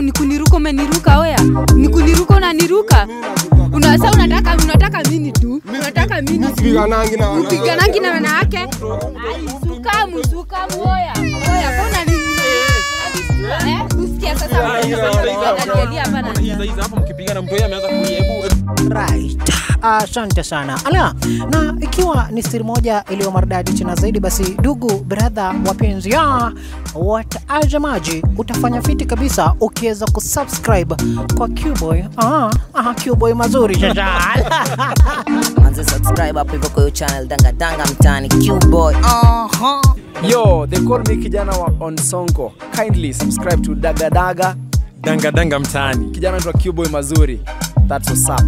Charo ni kuniruka umeniruka oya. Ni kuniruka unaniruka. Una sasa unataka unataka nini tu? Unataka nini? tu? Sipiganangi na wanawake. Upiganangi na wanawake? Ai, sukamu sukamu oya. Oya, mbona nini? Eh, usikia sasa unaniangalia hapa na Hizi hizi hapa mkipigana mtu yeye ameanza kulia. Hebu hebu- Right. Asante sana. Ala, na ikiwa ni siri moja iliyo maridadi tena zaidi, basi ndugu brother, wapenzi ya watazamaji, utafanya fiti kabisa ukiweza kusubscribe kwa Qboy. Aha, aha, Qboy mazuri sasa. manze subscribe hapo hivyo kwa hiyo channel danga danga mtaani qboy uh-huh. Yo, they call me kijana wa on Sonko. Kindly subscribe to Daga Daga. danga danga mtaani. Kijana anaitwa Qboy mazuri. That's what's up.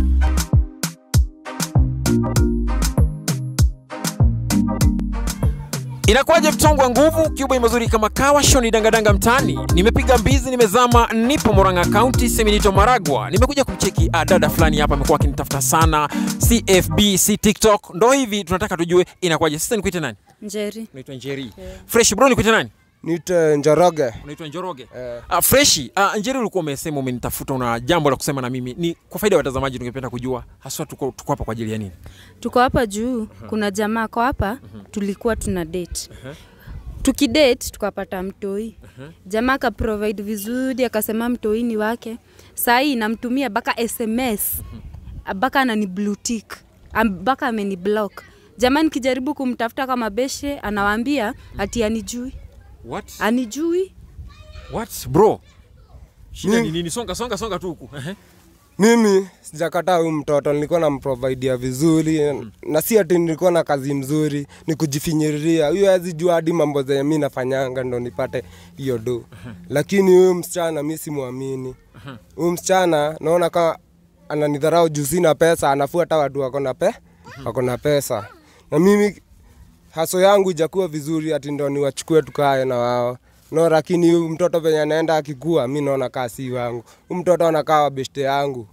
Inakuwaje mtongwa nguvu Cuba mazuri kama kawa shoni dangadanga mtaani. Nimepiga mbizi, nimezama, nipo Murang'a County, Seminito Maragwa. Nimekuja kumcheki ah, dada fulani hapa amekuwa akinitafuta sana, CFB, si TikTok. Ndo hivi tunataka tujue inakuwaje. Sasa nikuite nani? Njeri. Unaitwa Njeri. Fresh bro nikuite nani? Nite Njoroge. Unaitwa Njoroge. Uh, freshi. Uh, Njeri ulikuwa umesema umenitafuta una jambo la kusema na mimi. Ni kwa faida ya watazamaji tungependa kujua haswa tuko, tuko hapa kwa ajili ya nini? Tuko hapa juu, kuna jamaa kwa hapa, tulikuwa tuna date. Tukidate tukapata mtoi. Jamaa aka provide vizuri, akasema mtoi ni wake. Saa hii namtumia baka SMS. Baka anani blue tick. Am- Baka ameni block. Jamaa nikijaribu kumtafuta kama beshe, anawaambia ati anijui. What? Anijui? What bro? Shida Mimi- ni nini? Songa songa songa tu huku. Ehe. Mimi sijakataa huyu mtoto, nilikuwa namprovidea vizuri na si ati nilikuwa na kazi mzuri, ni kujifinyiriria. Huyu hawezi jua hadi mambo zenye mi nafanyanga ndo nipate hiyo do. Lakini huyu msichana mi simwamini. Huyu msichana naona kama ananidharau juu sina pesa, anafuata watu wako na pe wako na pesa, na mimi haso yangu ijakuwa vizuri ati ndo niwachukue tukae na wao no, lakini huyu mtoto venye anaenda akikua, mi naona kaa si wangu. Huyu mtoto anakaa wa beshte yangu.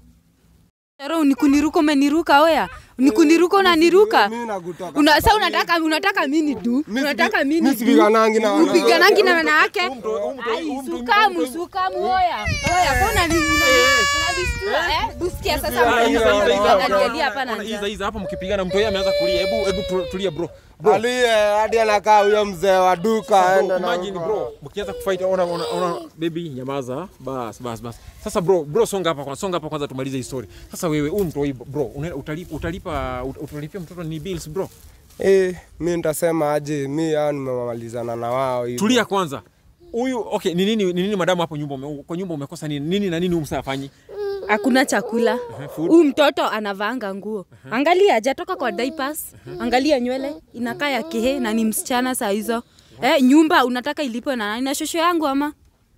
Charo ni kuniruka umeniruka oya. Ni kuniruka unaniruka. Mimi nakutoka. Una, sasa unataka unataka nini tu? Mi Unataka sipi- nini mi tu? sipiganangi na wanawake. Upiganangi na wanawake? Ai, sukamu sukamu oya. Oya, mbona ni unadistua eh? Usikia sasa Ah, hizi, hizi, hizi, unaniangalia hapa na Ona, hizi, njaa. hizi, hapa mkipigana mtu yeye ameanza kulia. Hebu hebu tu- tulia bro. Bro, Aliye hadi anakaa huyo mzee wa duka bro, aenda na imagine bro, mkianza kufight ona ona ona baby nyamaza. Bas bas bas. Sasa bro, bro songa hapa kwanza, songa hapa kwanza tumalize hii story. Sasa wewe huyu mtu hii bro, una- utalipa utalipa utalipia mtoto ni bills bro. Eh, mi nitasema aje, mi hao nimemalizana na wao hivyo. Tulia kwanza. Huyu okay, ni nini ni nini madamu hapo nyumba ume, kwa nyumba umekosa nini? Nini na nini huyu msaa afanyi? Hakuna chakula. food. Huyu mtoto anavaanga nguo. Angalia hajatoka kwa diapers. Angalia nywele inakaa ya kehe na ni msichana saa hizo. Eh, nyumba unataka ilipwe na nani? Na shosho yangu ama?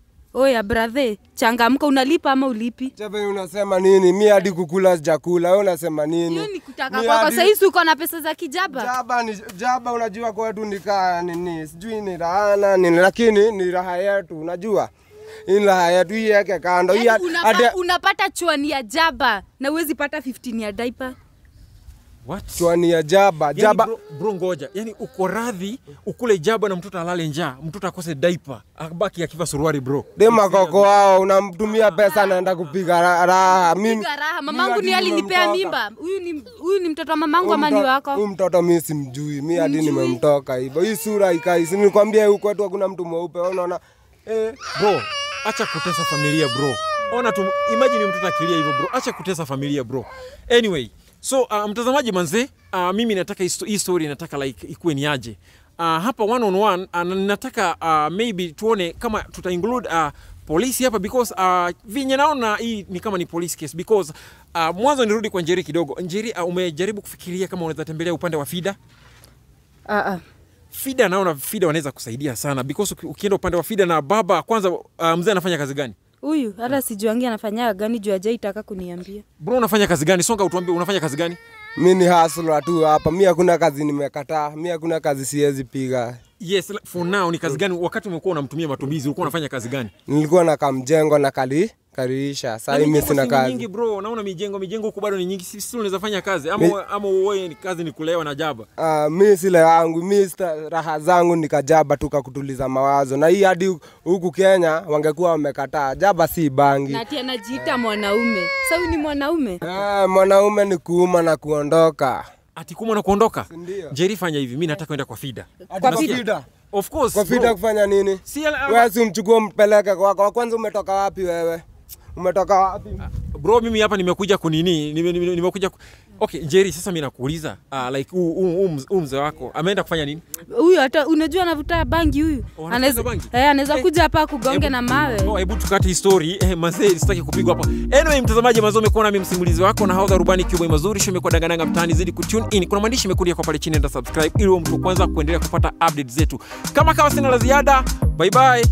Oya brother, changamka unalipa ama ulipi? Chebe unasema nini? Mi hadi kukula sijakula. Wewe unasema nini? Hiyo ni kutaka Mi kwako. hadi- Sasa hizi uko na pesa za kijaba. Jaba ni jaba, unajua kwetu ni kaa nini, sijui ni rahana nini, lakini ni raha yetu, unajua hii ni raha yetu, hii yeke kando hii Yaani hadi unapa, unapata chwani ya jaba na uwezi pata 15 ya diaper. What? chwani ya jaba Yani jaba bro, bro ngoja. Yaani uko radhi ukule jaba na mtoto alale njaa, mtoto akose diaper, abaki akiva suruali bro. dema koko wao, unamtumia pesa anaenda kupiga ra- raha. Mimi Piga raha. mimi Mamangu hadi ni alinipea nimemtoka. mimba. Huyu ni huyu ni mtoto wa mamangu Huyu ama ni mto- wako? Huyu mtoto mi simjui, mi hadi Humjui? nimemtoka hivyo. Hii sura ikai, si nilikwambia huku kwetu hakuna mtu mweupe, wewe unaona eh, Bro, acha kutesa familia bro. Ona tu imagine mtoto akilia hivyo bro. Acha kutesa familia bro. Anyway, so uh, mtazamaji manze, uh, mimi nataka hii sto- hii story nataka like ikuwe ni aje. Uh, hapa one on one uh, na nataka uh, maybe tuone kama tuta include uh, polisi hapa because uh, vinye naona hii ni kama ni police case because uh, mwanzo nirudi kwa Njeri kidogo. Njeri uh, umejaribu kufikiria kama unaweza tembelea upande wa FIDA? Ah ah. FIDA naona FIDA wanaweza kusaidia sana because uki- ukienda upande wa FIDA na baba kwanza, uh, mzee anafanya kazi gani? Huyu hata sijuangi anafanya gani juu ajaitaka kuniambia. Bro, unafanya kazi gani? Songa utuambie unafanya kazi gani? mi ni hasla tu hapa, mi hakuna kazi nimekataa, mi hakuna kazi siwezi piga. Yes, like, for now ni kazi gani? Wakati umekuwa unamtumia matumizi ulikuwa unafanya kazi gani? Nilikuwa na kamjengo na kali kaliisha Na saa hii mi mijengo sina si ni kazi nyingi bro, naona mijengo mijengo huku bado ni nyingi, si si unaweza fanya kazi ama Mi- uwe- ama uoe ni kazi ni kulewa na jaba. Ah, mi sile yangu mi sta- raha zangu nikajaba tu kakutuliza mawazo na hii hadi huku kenya wangekuwa wamekataa jaba si bangi na ati anajiita mwanaume sa huyu ni mwanaume Ah, mwanaume ni kuuma na kuondoka Ati kuma na kuondoka. Ndio. Jerry fanya hivi, mimi nataka kwenda kwa Fida. Ati Kwa kwa Fida? fida Of course. kwa bro. fida kufanya nini Si ala- wewe si umchukue mpeleke kwako kwanza umetoka wapi wewe umetoka wapi bro mimi hapa nimekuja kunini nime- nime- nimekuja ku... okay Jerry sasa mimi nakuuliza uh, like huu- huu huu mz- huu mzee wako ameenda kufanya nini huyu hata unajua anavuta bangi huyu Oh, anavuta anaweza bangi? eh, anaweza Eh, kuja hapa kugonge Hebu- na mawe Oh, hebu tukate hii story eh, mazee sitaki kupigwa hapa anyway mtazamaji mazee umekuwa nami msimulizi wako na haudha rubani kiboy mazuri show imekuwa dangananga mtaani zidi kutune in kuna maandishi imekuja kwa pale chini enda subscribe ili uwe mtu wa kwanza kuendelea kupata update zetu kama kawa sina la ziada bye bye